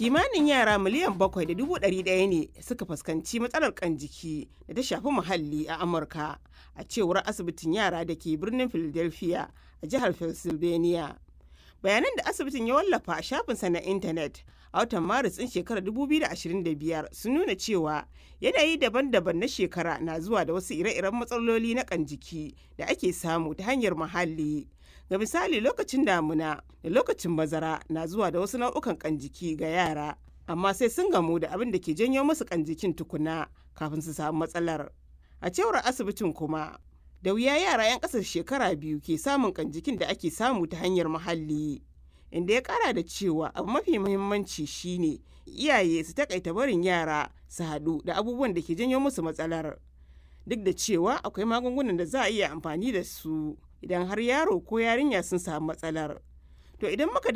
kimanin yara miliyan bakwai da dubu ɗari ɗaya ne suka fuskanci matsalar kan jiki da ta shafi muhalli a amurka a cewar asibitin yara da ke birnin philadelphia a jihar pennsylvania bayanan da asibitin ya wallafa a shafinsa na intanet a watan maris ɗin shekarar 2025 sun nuna cewa yanayi daban-daban na shekara na zuwa da wasu ire-iren matsaloli na kan jiki da ake samu ta hanyar muhalli ga misali lokacin damuna da lokacin bazara na zuwa da wasu nau'ukan kan jiki ga yara amma sai sun gamu da abin da ke janyo musu kan jikin tukuna kafin su samu matsalar a cewar asibitin kuma da wuya yara 'yan ƙasar shekara biyu ke samun kan jikin da ake samu ta hanyar muhalli inda ya kara da cewa abu mafi muhimmanci shine iyaye su takaita barin yara su haɗu da abubuwan da ke janyo musu matsalar duk da cewa akwai magungunan da za a iya amfani da su idan har yaro ko yarinya sun samu matsalar to idan muka